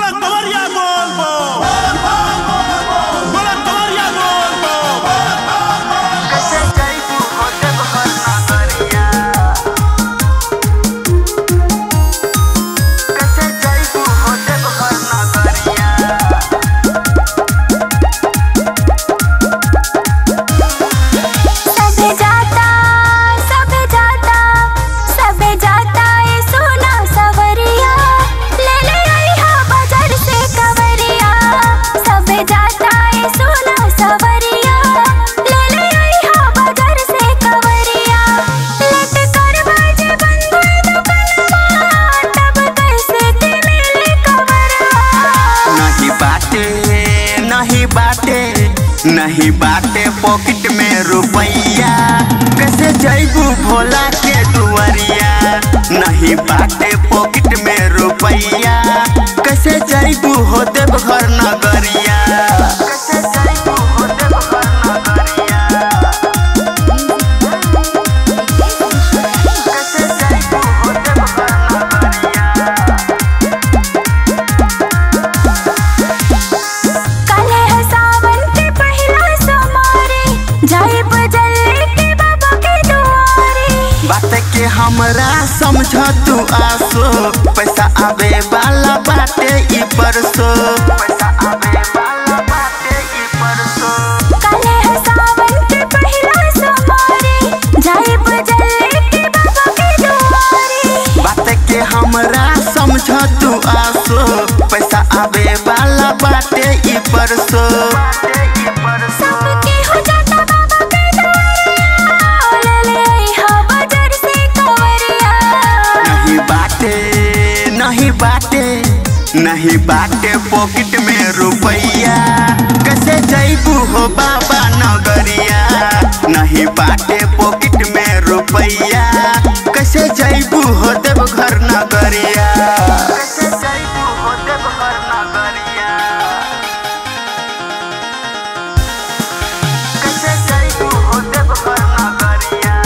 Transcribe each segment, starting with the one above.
बोला कवरिया बोल बोल बोला कवरिया बोल बोल सबे जाता सबे जाता सबे जाता ए सोना सवरिया ले ले आई हा बाजार से कवरिया सबे जाता ए सोना सवरिया ले ले आई हा बाजार से कवरिया लट कर बाजे बंद दुकानवा तब कैसे के मिले कवरवा नहीं बाटे नहीं बाटे नहीं बाटे पॉकेट में रुपैया कैसे जैबू भोला के दुआरिया नहीं बाटे पॉकेट में रुपैया कैसे जैबू हो देव घर नगरिया कैसे जैबू हो देव घर नगरिया कैसे जैबू हो देव घर नगरिया काले है सावन के पहिला सोमारी जाए बजल के बाबा के दुआरे बात के हमरा समझ तू आसो पैसा आवे वाला बाटे ई परसो पैसा आवे वाला बाटे ई परसो काले है सावन के पहिला सोमारी जाए बजल के बाबा के दुआरे बात के हमरा समझ तू आसो पैसा आवे वाला बाटे ई परसो सबके हो जाता बाबा के दुआरे ले ले आई हा बाजार से कवरिया नहीं बाटे नहीं बाटे नहीं बाटे पॉकेट में रुपैया कैसे जैबू हो बाबा नगरिया नहीं बाटे पॉकेट में रुपैया कैसे जैबू हो देव घर नगरिया कैसे जैबू हो देव घर नगरिया कैसे जैबू हो देव घर नगरिया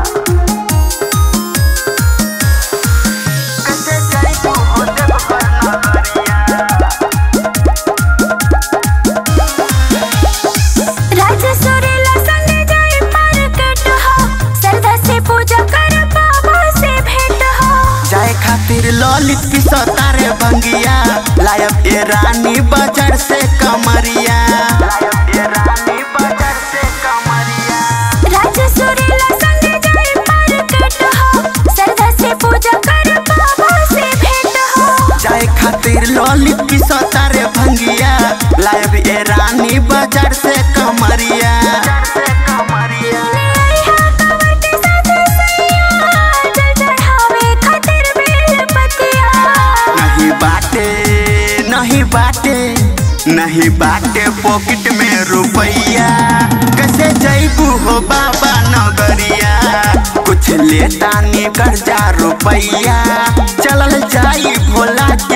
कैसे जैबू हो देव घर नगरिया राज सुरीला संग जाए मार्केट हो श्रद्धा से पूजा कर बाबा से भेंट हो जाए खातिर ललित पिसतारे भंगिया लायब ए रानी बाजार से कमरिया लायब ए रानी बाजार से कमरिया राज सुरीला संग जाए मार्केट हो श्रद्धा से पूजा कर बाबा से भेंट हो जाए खातिर ललित पिसतारे भंगिया लायब ए रानी बाजार से कमरिया से कमरिया ले आई हा कवर के साथ सैया जल चढ़ावे खातिर बेल पतिया नहीं बाटे नहीं बाटे नहीं बाटे पॉकेट में रुपैया कैसे जैबू हो बाबा नगरिया कुछ लेता नी कर्जा रुपैया चलल जाई भोला